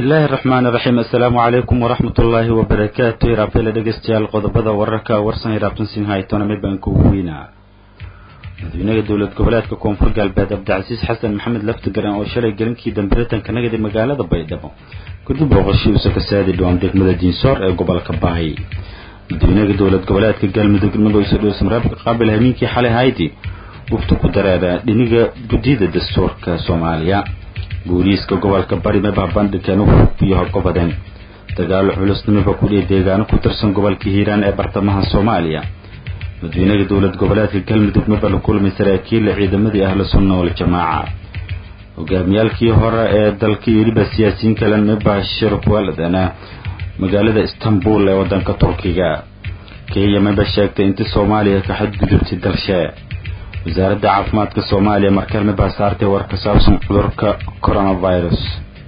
bismillaahi raxmaan raxiim assalaamu calaykum waraxmat ullaahi wabarakaatu hiraabtayla dhegeystayaal qodobada wararka warsan hiraabtan siin haytona mid baan kugu weynaa madaxweynaha dowlad goboleedka koonfur galbeed cabdicasiis xasan maxamed laftigaran oo shalay gelinkii dambireetanka nagadi magaalada baydhabo kadib booqashiiuusa ka saadi dhawaan degmada diinsoor ee gobolka baay madaxweynaha dowlad goboleedka galmudug magaciisa dhuusmareebka qaabil hamiinkii xalay hayti wufti ku dareera dhiniga guddida dastuurka soomaaliya booliiska gobolka bari mebah bandhigeen iyo horgobadeen dagaalo culusnimiba kudhihi deegaano ku tirsan gobolka hiiraan ee bartamaha soomaaliya madaxweynaha dowlad goboleedka galmudug meba la kulmay saraakiilla ciidamadii ahlu sunna waljamaaca hogaamiyaalkii hore ee dalka iyo weliba siyaasiyiin kalen meba shirkualadana magaalada istanbul ee wadanka turkiga kenya meba sheegtay inti soomaaliya ka xadgudubtay dalshe wasaaradda caafimaadka soomaaliya markalme baa saartay war ka saabsan cudurka coronavirus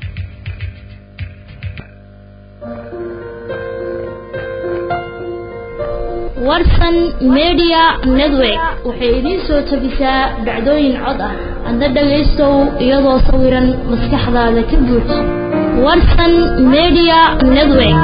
warsan media network waxay idiin soo tabisaa dhacdooyin cod ah hadda dhagaystow iyadoo sawiran maskaxdaada ka buuj warsan media network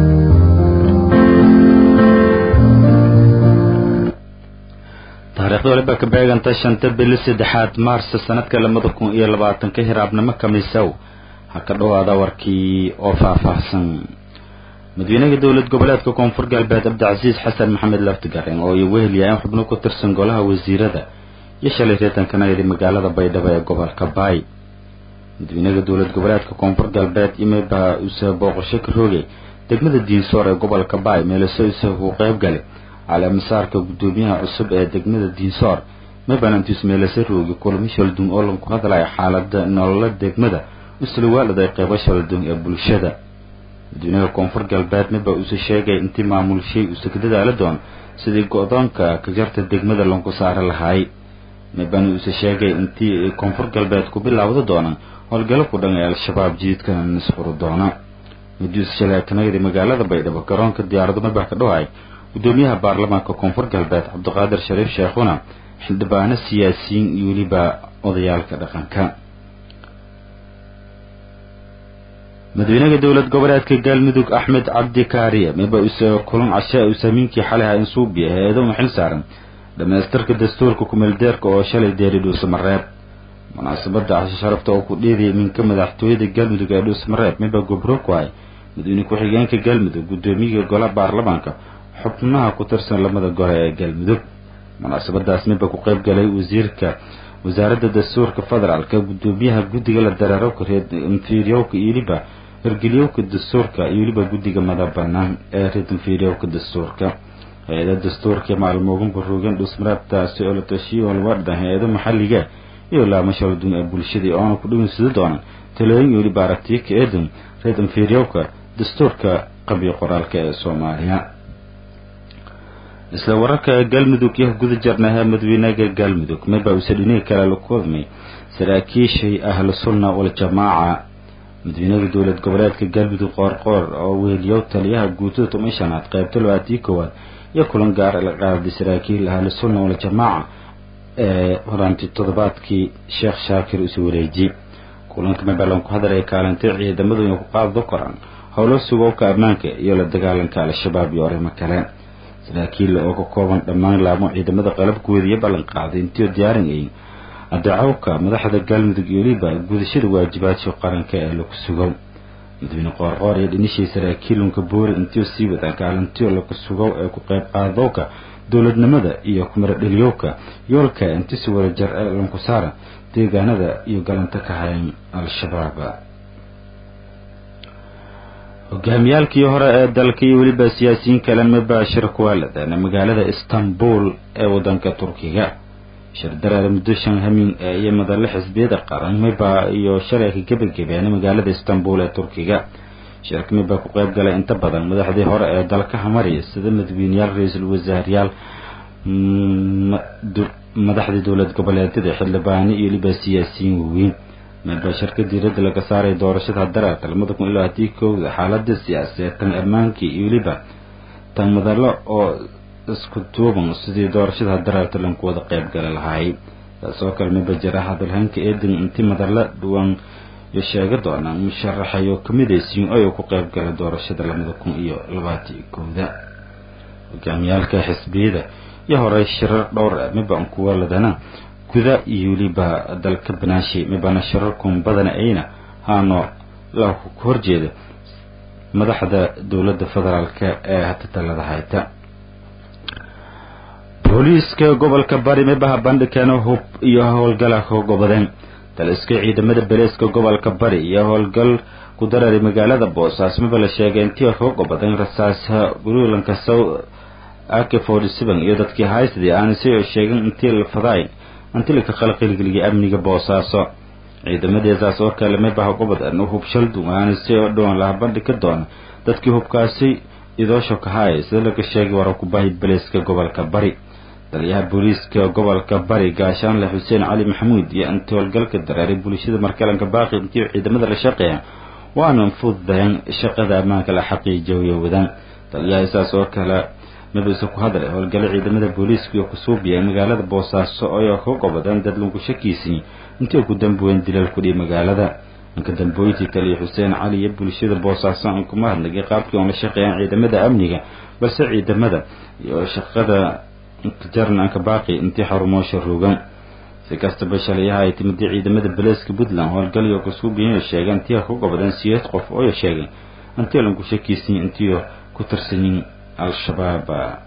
taariikhda waliba ka beeganta shanta bili saddexaad maarsa sanadka labada kun iyo labaatanka hiraabnimo kamisow ha ka dhowaada warkii oo faahfaahsan madaxweynaha dowlad goboleedka koonfur galbeed cabdicasiis xasan maxamed laftigarin oo iyo wehelyahan xubno ku tirsan golaha wasiirada iyo shalay reetanka nagadi magaalada baydhabo ee gobolka baay madaxweynaha dowlad goboleedka koonfur galbeed imeba usa booqasho ka roogay degmada diinsoor ee gobolka baay meelaso isa uu qayb galay caleemasaarka guddoomiyaha cusub ee degmada diinsoor mebanantus meelase roogi kulamo shaldun oo lanku hadlaya xaalada nolola degmada uslawaalad ay qeybo shaldun ee bulshada madaxweynaha koonfur galbeed meba uuse sheegay intii maamulshay uuse ka dadaala doon sidii go-doonka ka jarta degmada lanku saari lahaay mebana uuse sheegay intii koonfur galbeed ku bilaawda doonaan howlgalo ku dhan ee al-shabaab jididkana nisfuri doona miduuse shalay kanagadi magaalada baydhabo garoonka diyaarado mebah ka dhawaay guddoomiyaha baarlamaanka koonfur galbeed cabdiqaadir shariif sheekhuna xildhibaano siyaasiyiin iyo weliba odayaalka dhaqanka madaxweynaha dowlad goboleedka galmudug axmed cabdi kaariye meba use kulan cashe usamiinkii xalay ha insuubiya hay-ado u xil saaran dhamaystirka dastuurka kumeeldeerka oo shalay deeri dhuusamareeb munaasabada cashe sharafta oo ku dheedayay minka madaxtooyada galmudug ee dhuusamareeb meba gobro ku hay madaxweyne ku-xigeenka galmudug guddoomiyaha gola baarlamaanka xubnaha ku tirsan lamada gole ee galmudug munaasabadaas miba ku qayb galay wasiirka wasaaradda dastuurka federaalka guddoomiyaha guddiga la dareerowka reerinfiryowka iyo weliba hirgeliyowka dastuurka iyo weliba guddiga madabanaan ee reerinfiryowka dastuurka hay-ada dastuurka maalmoogan baroogan dhusmareebtaasi oo la tashiyo oo laga dhan hay-ado maxalliga iyo laamo shaldun ee bulshadii oona ku dhawinsada doonaan talooyin iyo weliba aragtiyo ka eedan reerinfiryowka dastuurka qabiyo qoraalka ee soomaaliya isla wararka galmudug iyo guda jarnaha madaxweynaha galmudug meba uuse dhinihi kale la kulmay saraakiishay ahlu sunna waljamaaca madaxweynaha dowlad goboleedka galmudug qoorqoor oo weheliyow taliyaha guutada toban shanaad qaybta labaatii koowaad iyo kulan gaar la qaaday saraakiil ahlu sunna waljamaaca ee horaantii toddobaadkii sheekh shaakir use wareeji kulanka mebalan ku hadalaya kaalintay ciidamadu inay ku qaado koraan howlo sugowka ammaanka iyo la dagaalanka al-shabaab iyo arrimo kale saraakiil oo ka kooban dhammaan laamo ciidamada qalabkooda iyo ballan qaaday intii diyaarinayay adacowka madaxda galmudug iyo weliba gudashada waajibaadka qaranka ee laku sugow madaxweyne qoorqoor iyo dhinishii saraakiilunka boori intii sii wadaan kaalintiyo laku sugow ee ku qayb qaadowka dowladnimada iyo kumaradheliyowka yoolka inti si wada jar ee lanku saara deegaanada iyo galanta ka hayan al-shabaab hogaamiyaalkii hore ee dalka iyo weliba siyaasiyiin kalen mubashir kuwaaladan magaalada istanbul ee wadanka turkiga shirdareer muddo shan hamin iyo madalle xisbiyada qaran miba iyo shalay ka gebagabeena magaalada istanbul ee turkiga shirka miba ku qayb galay inta badan madaxdii hore ee dalka hamari sida madaxweyneyaal ra-iisul wasaarayaal madaxdii dowlad goboleedyada xildhibaano iyo weliba siyaasiyiin waaweyn mabashirka diiradda laga saaray doorashada dareerka lamada kun ilaa haddii kowda xaalada siyaasadeed tan ammaankii iyo weliba tan madallo oo isku duuban sidii doorashada dareerta lanku wada qayb gali lahaay taasoo kale maba jira hadalhaynka eedan inti madalla dhuwan iyo sheega doonaan musharaxayo kamidaysiin oo ay ku qayb gala doorashada labada kun iyo labaatan iyo kowda hogaamiyaalka xisbiyada iyo horey shirar dhowr ah mibaan kuwa ladana guda iyo weliba dalka banaashi mibana shirarkun badana ayna haano la horjeeda madaxda dowladda federaalka ee hata talada hayta booliiska gobolka bari mibaha bandhigkeena hub iyo howlgala ka gobadeen taliska ciidamada beleeska gobolka bari iyo howlgal ku darari magaalada boosaaso miba la sheegay intii ka gobadeen rasaasa puntlandka south ak forty seven iyo dadkii haystadii aana si sheegin intii la fadaay intii laka qalqilgeliyay amniga boosaaso ciidamadeesaas oo kale mibaha gobadan hub shaldun aana si dhowan laha bandhig ka doona dadkii hubkaasi idoosho kahaaya sida laga sheegay warakubahi beleeska gobolka bari taliyaha booliiska gobolka bari gaashaanle xuseen cali maxamuud iyo intii howlgalka dareeray bulshada markalanka baaqi intii ciidamada la shaqeeya waana fududayn shaqada ammaanka la xaqiijiyo wadaan taliyaha saas oo kale mabise ku hadlay howlgalo ciidamada booliiska iyo kusuubiya magaalada boosaaso oo ka gobadeen dad lagu shakiisay intii ku dambuween dilal kudhihi magaalada inka dambooyintii taliya xuseen cali iyo bulshada boosaaso aan kuma hadlagay qaabkii oon la shaqeeyaan ciidamada amniga balse ciidamada iyo shaqada jarnanka baaqi intii xarumoosha rogan si kastaba shalayaha ay timidii ciidamada beleeska puntland howlgalyo kusuubiya sheegeen intii ka gobadeen siyeed qof oo sheegay intii lanku shakiisan intii ku tirsanyin al-shabaab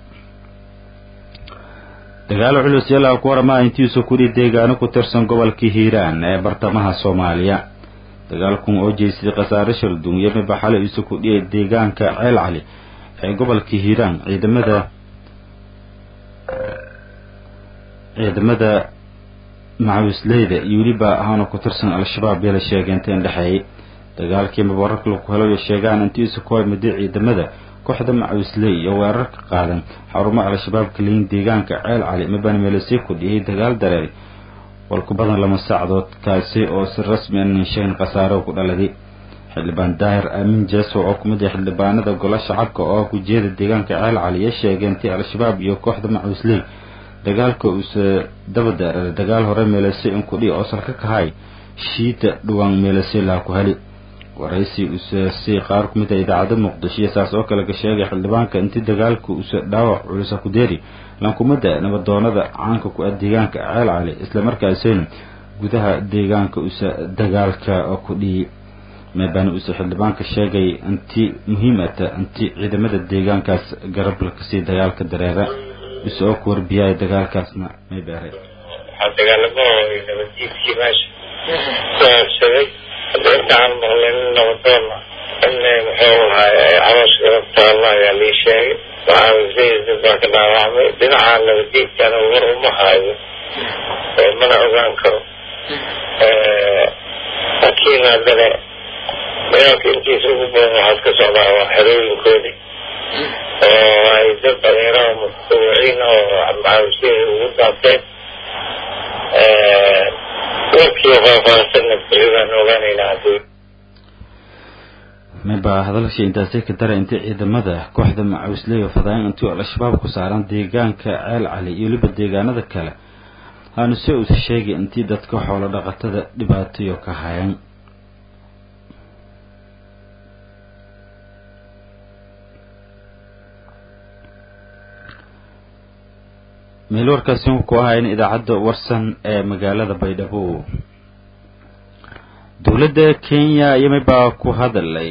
dagaalo culus yalaa ku warama intiisu kudhi deegaano ku tirsan gobolkii hiiraan ee bartamaha soomaaliya dagaalkun oo jeysay khasaare shaldun iyo mibaxale isu kudhiyay deegaanka ceel cali ee gobolkii hiiraan ciidamada ciidamada macawisleyda iyo weliba ahaana ku tirsan al-shabaab yala sheegeynteen dhexeeyay dagaalkii mabararka laku helayo sheegaan intiisu ku hamiday ciidamada kooxda macawisley iyo weerar ka qaadan xarumo al-shabaab kaliyin deegaanka ceel cali mibana meelasii kudhiyay dagaal dareeri walku badan lama saacdood kaasi oo si rasmi an sheegin khasaaro ku dhaladay xildhibaan daahir aamin jeeso oo kumid ah xildhibaanada golo shacabka oo ku jeeda deegaanka ceel cali iyo sheegeentay al-shabaab iyo kooxda macawisley dagaalka uuse daba daarara dagaal hore meelase in kudhi oo salka kahay shiita dhuwaan meelase laa ku heli waraysi use si qaar ku mid ah idaacada muqdisho iyo saas oo kale ka sheegay xildhibaanka intii dagaalka use dhaawac culusa ku deeri lankumada nabadoonada caanka ku ah deegaanka ceel cali islamarkaasina gudaha deegaanka use dagaalka ku dhiyi meebaan use xildhibaanka sheegay intii muhiimata intii ciidamada deegaankaas garab lakasii dagaalka dareera use oo ku warbiyaya dagaalkaasna meebeere waxaa dagaalamo nabadjiidkii meesha kuhabsaday intaan maqlay nin nabadoona in muxuu ahaay caloosh garabtaalla ayaa lii sheegay waxaa baa ka dhaawacmay dhinaca nabadjiidkana war uma haayo mana ogaan karo laakiin haddana dagaalka intiisa ugu badan waxaad ka socdaa waa xerooyinkoodii oo ay dad dhalinyarada mutawiciin oo macawisiyay ugu daabteen warkii faahfaahsanna beri baan ogaanaynaa haddii miba hadalsha intaasay ka dara intii ciidamada kooxda macawisley oo fadaayan intii al-shabaab ku saaran deegaanka ceel cali iyo weliba deegaanada kale haanu se usa sheegay intii dadka xoolo dhaqatada dhibaatayo ka hayan meel warkaasi ku ahayn idaacadda warsan ee magaalada baydhabo dowladda kenya yamibaa ku hadalay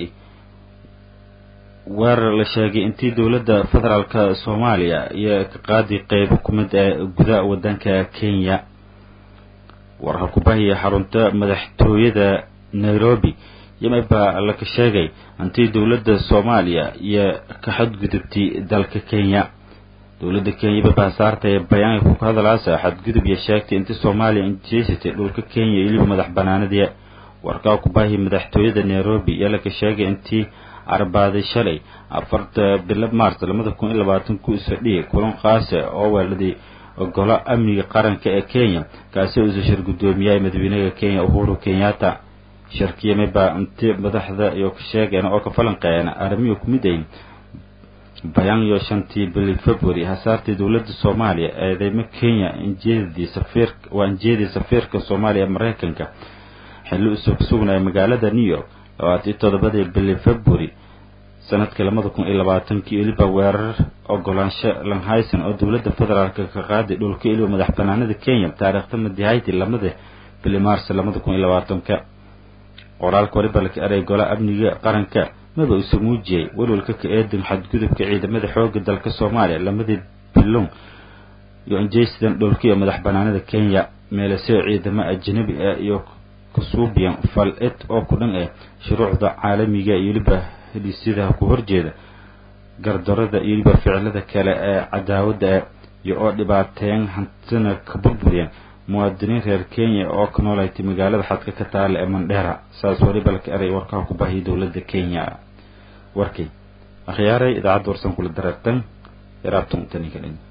weerar la sheegay intii dowladda federaalka soomaaliya iyo ka qaadi qeybo ku mid ee gudaha waddanka kenya warka kubahiya xarunta madaxtooyada nairobi yamibaa laka sheegay intii dowladda soomaaliya iyo ka xadgudubtay dalka kenya dowladda kenya babaa saartay bayaanka ku hadalaasa xadgudub iyo sheegtay intii soomaaliya injeysatay dhulka kenya iyo weliba madax banaanadii warkaa kubaahi madaxtooyada nairobi iyo laka sheegay intii arbaaday shalay afarta bilo mars labada kun iyo labaatan ku isfadhiyay kulan qaase oo weeladii golo amniga qaranka ee kenya kaasi uusa shir guddoomiyaha madaxweynaha kenya uhuru kenyatta shirkiyamibaa inti madaxda iyo ka sheegeen oo ka falanqeeyeen arrimihi ku mid ay bayaan iyo shantii bili february hasaartii dowladda soomaaliya eedeymo kenya injeedii safiir waa injeedii safiirka soomaaliya maraykanka xilli usoo kusugnaya magaalada new york labaatan iyo toddobadii bili february sanadkii labada kun iyo labaatankii weliba weerar ogolaansho lanhayson oo dowladda federaalk ka qaaday dhulka iliba madax banaanida kenya taariikhda madihayti lamada bili maars labada kun iyo labaatanka qoraalka waliba laka eray golaha amniga qaranka maba isu muujiyay welwalka ka eedan xadgudubka ciidamada xooga dalka soomaaliya lamadii bilon iyo injaysidan dhulka iyo madax banaanida kenya meelaseo ciidamo ajanabi ah iyo kasuubiyan fal ed oo ku dhan ah shuruucda caalamiga iyo weliba heliisyadaha ku horjeeda gardarada iyo weliba ficilada kale ee cadaawadda ah iyo oo dhibaateyn hantina ka burburiyeen muwaadiniin reer kenya oo ka noolaytay magaalada xadka ka taala ee mandheera saas waliba laka eray warkaha ku baahiyay dowladda kenya warkay akhyaaray idaacadda warsan kula dareertan yaraabtan taninka dhin